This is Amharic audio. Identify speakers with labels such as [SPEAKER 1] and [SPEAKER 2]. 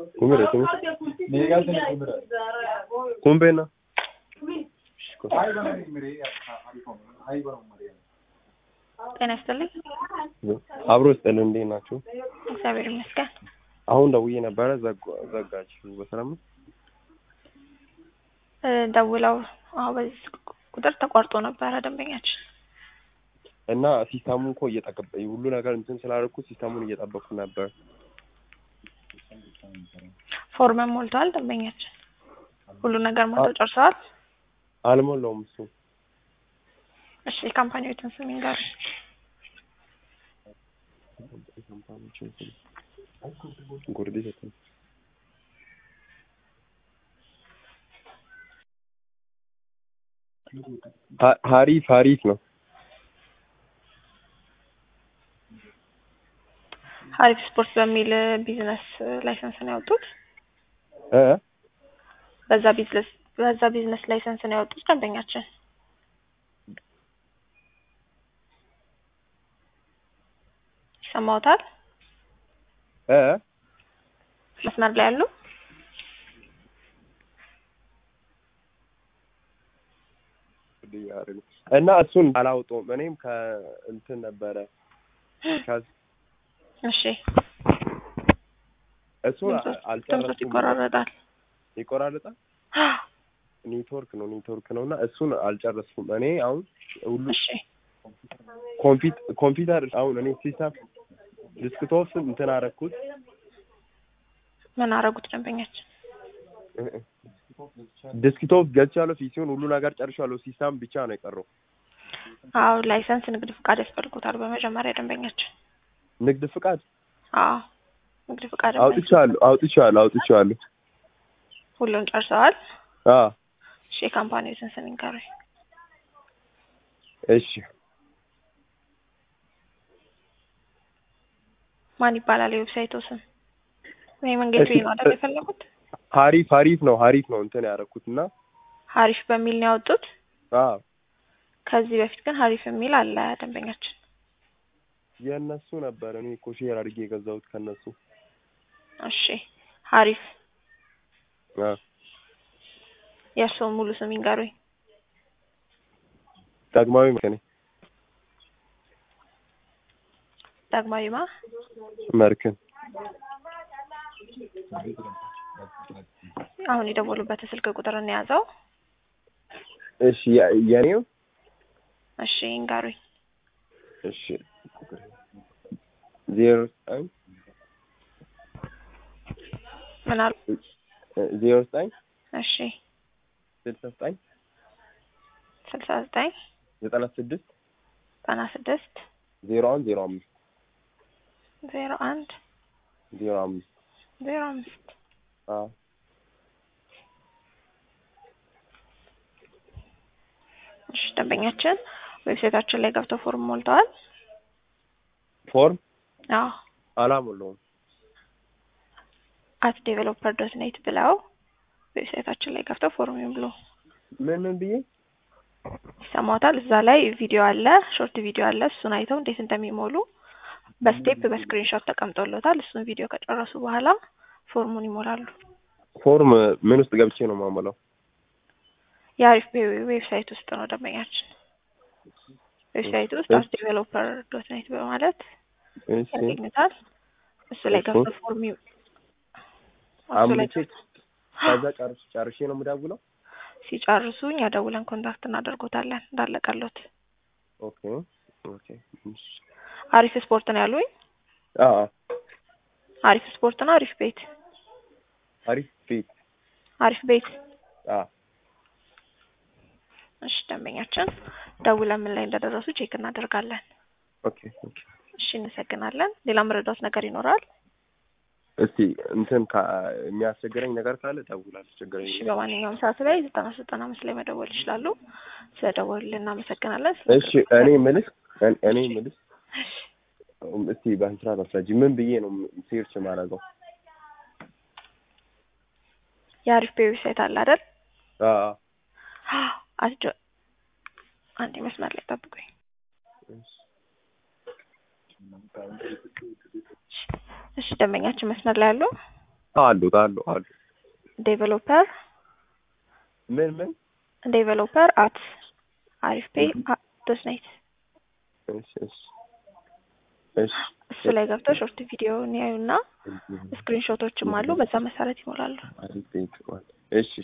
[SPEAKER 1] Kumire, kumire.
[SPEAKER 2] Meeqaaltani kumira?
[SPEAKER 1] Kumbeena.
[SPEAKER 2] Hayi bana kumire hayi bana kumire
[SPEAKER 3] ጤና ይስጥልኝ።
[SPEAKER 1] አብሮ ስጠል እንዴት ናችሁ?
[SPEAKER 3] እግዚአብሔር ይመስገን።
[SPEAKER 1] አሁን ደውዬ ነበረ ዘጋ- ዘጋችሁ። በሰላም ነው?
[SPEAKER 3] እ ደውለው አዎ፣ በዚህ ቁጥር ተቋርጦ ነበረ ደንበኛችን።
[SPEAKER 1] እና ሲስተሙ እኮ እየጠበቀ ሁሉ ነገር እንትን ስላደረኩ ሲስተሙን እየጠበቅኩ ነበር።
[SPEAKER 3] ፎርመን ሞልተዋል ደንበኛችን። ሁሉ ነገር ሞልተው ጨርሰዋል።
[SPEAKER 1] አልሞላውም እሱ
[SPEAKER 3] እሺ የካምፓኒዎችን ስም ይንገሩ።
[SPEAKER 1] ጉርድ ሰጠኝ። ሀ- ሀሪፍ ሀሪፍ ነው።
[SPEAKER 3] ሀሪፍ ስፖርት በሚል ቢዝነስ ላይሰንስ ነው ያወጡት።
[SPEAKER 1] እ
[SPEAKER 3] በዛ ቢዝነስ በዛ ቢዝነስ ላይሰንስ ነው ያወጡት ደንበኛችን። ይሰማዎታል?
[SPEAKER 1] እ
[SPEAKER 3] መስመር ላይ ያሉ
[SPEAKER 1] እና እሱን አላውጠውም። እኔም ከእንትን ነበረ ከ-
[SPEAKER 3] እሺ
[SPEAKER 1] እሱን
[SPEAKER 3] ድምፆች ድምፆች
[SPEAKER 1] አልጨረስኩም።
[SPEAKER 3] ይቆራረጣል።
[SPEAKER 1] ይቆራረጣል። ኔትወርክ ነው ኔትወርክ ነው እና እሱን አልጨረስኩም። እኔ አሁን ሁሉ
[SPEAKER 3] እሺ
[SPEAKER 1] ኮምፒት ኮምፒውተር አሁን እኔ ሲስተም ዲስክቶፕ እንትን አደረኩት።
[SPEAKER 3] ምን አረጉት ደንበኛችን?
[SPEAKER 1] ዲስክቶፕ ገዝቻለሁ። ፊሲውን ሁሉ ነገር ጨርሻለሁ። ሲስተም ብቻ ነው የቀረው።
[SPEAKER 3] አዎ ላይሰንስ ንግድ ፍቃድ ያስፈልጉታል በመጀመሪያ ደንበኛችን።
[SPEAKER 1] ንግድ ፍቃድ
[SPEAKER 3] አዎ ንግድ ፍቃድ
[SPEAKER 1] አውጥቻለሁ አውጥቻለሁ አውጥቻለሁ።
[SPEAKER 3] ሁሉን ጨርሰዋል።
[SPEAKER 1] አ
[SPEAKER 3] እሺ የካምፓኒዎችን ስም ይንገሩኝ።
[SPEAKER 1] እሺ
[SPEAKER 3] ማን ይባላል የዌብሳይቱ ስም? ወይ መንገድ
[SPEAKER 1] እሺ፣
[SPEAKER 3] ነው አይደል የፈለጉት?
[SPEAKER 1] ሀሪፍ ሀሪፍ ነው ሀሪፍ ነው እንትን ያደረኩት እና
[SPEAKER 3] ሀሪፍ በሚል ነው ያወጡት።
[SPEAKER 1] አ
[SPEAKER 3] ከዚህ በፊት ግን ሀሪፍ የሚል አለ ደንበኛችን።
[SPEAKER 1] የእነሱ ነበር። እኔ እኮ ሼር አድርጌ የገዛሁት ከእነሱ
[SPEAKER 3] እሺ ሀሪፍ
[SPEAKER 1] አ
[SPEAKER 3] የእርስዎን ሙሉ ስም ይንገሩኝ።
[SPEAKER 1] ዳግማዊ መከኔ
[SPEAKER 3] ዳግማዊማ
[SPEAKER 1] መርክን
[SPEAKER 3] አሁን የደወሉበት ስልክ ቁጥር እንያዘው።
[SPEAKER 1] እሺ የ- የኔው
[SPEAKER 3] እሺ ይንገሩኝ።
[SPEAKER 1] እሺ ዜሮ ዘጠኝ
[SPEAKER 3] ምን አሉ?
[SPEAKER 1] ዜሮ ዘጠኝ
[SPEAKER 3] እሺ
[SPEAKER 1] ስልሳ ዘጠኝ
[SPEAKER 3] ስልሳ ዘጠኝ
[SPEAKER 1] ዘጠና ስድስት
[SPEAKER 3] ዘጠና ስድስት
[SPEAKER 1] ዜሮ አንድ ዜሮ አምስት
[SPEAKER 3] ዜሮ አንድ
[SPEAKER 1] ዜሮ አምስት
[SPEAKER 3] ዜሮ አምስት
[SPEAKER 1] አ
[SPEAKER 3] እሺ ደንበኛችን ዌብሳይታችን ላይ ገብተው ፎርም ሞልተዋል።
[SPEAKER 1] ፎርም
[SPEAKER 3] አዎ
[SPEAKER 1] አላሞላውም።
[SPEAKER 3] አት ዴቨሎፐር ዶት ኔት ብለው ዌብሳይታችን ላይ ገብተው ፎርም ይሙሉ።
[SPEAKER 1] ምን ምን ብዬ
[SPEAKER 3] ይሰማዎታል? እዛ ላይ ቪዲዮ አለ፣ ሾርት ቪዲዮ አለ። እሱን አይተው እንዴት እንደሚሞሉ በስቴፕ በስክሪንሾት ተቀምጦሎታል። እሱን ቪዲዮ ከጨረሱ በኋላ ፎርሙን ይሞላሉ።
[SPEAKER 1] ፎርም ምን ውስጥ ገብቼ ነው የማሞላው?
[SPEAKER 3] የአሪፍ ዌብሳይት ውስጥ ነው ደንበኛችን። ዌብሳይት ውስጥ አት ዴቨሎፐር ዶት ኔት በማለት
[SPEAKER 1] እሺ
[SPEAKER 3] ያገኙታል። እሱ ላይ
[SPEAKER 1] እሺ።
[SPEAKER 3] ገብተው ፎርም ይ- እሱ ላይ
[SPEAKER 1] አምቼ ከዛ ጨርሼ ጨርሼ ነው የምደውለው።
[SPEAKER 3] ሲጨርሱ እኛ ደውለን ኮንታክት እናደርጎታለን እንዳለቀሎት።
[SPEAKER 1] ኦኬ ኦኬ እሺ።
[SPEAKER 3] አሪፍ ስፖርት ነው ያሉኝ።
[SPEAKER 1] አ
[SPEAKER 3] አሪፍ ስፖርት ነው አሪፍ ቤት
[SPEAKER 1] አሪፍ ቤት
[SPEAKER 3] አሪፍ ቤት።
[SPEAKER 1] አ
[SPEAKER 3] እሺ ደንበኛችን ደውለን ምን ላይ እንደደረሱ ቼክ እናደርጋለን።
[SPEAKER 1] ኦኬ ኦኬ
[SPEAKER 3] እሺ እናመሰግናለን። ሌላ መረዳት ነገር ይኖራል?
[SPEAKER 1] እስቲ እንትን ካ- የሚያስቸግረኝ ነገር ካለ እደውላለሁ። ችግር
[SPEAKER 3] እሺ
[SPEAKER 1] የለም።
[SPEAKER 3] በማንኛውም ሰዓት ላይ ዘጠና ዘጠና አምስት ላይ መደወል ይችላሉ። ስለደወሉልን እናመሰግናለን። ስለ
[SPEAKER 1] እሺ እኔ የምልሽ እኔ- እኔ የምልሽ እስቲ በስርዓት አስረጂ። ምን ብዬ ነው ሴርች የማደርገው?
[SPEAKER 3] የአሪፍ ቤ ዌብሳይት አለ አይደል?
[SPEAKER 1] አ
[SPEAKER 3] አስጆ አንዴ መስመር ላይ ጠብቁኝ። እሺ ደንበኛችን መስመር ላይ አሉ?
[SPEAKER 1] አሉት አሉ አሉ
[SPEAKER 3] ዴቨሎፐር
[SPEAKER 1] ምን ምን
[SPEAKER 3] ዴቨሎፐር አት አሪፍ ፔ ዶት ኔት
[SPEAKER 1] እሺ እሺ እሺ
[SPEAKER 3] እሱ ላይ ገብተው ሾርት ቪዲዮን ያዩና ስክሪንሾቶችም አሉ። በዛ መሰረት ይሞላሉ።
[SPEAKER 1] አሪፍ ቤት ማለት እሺ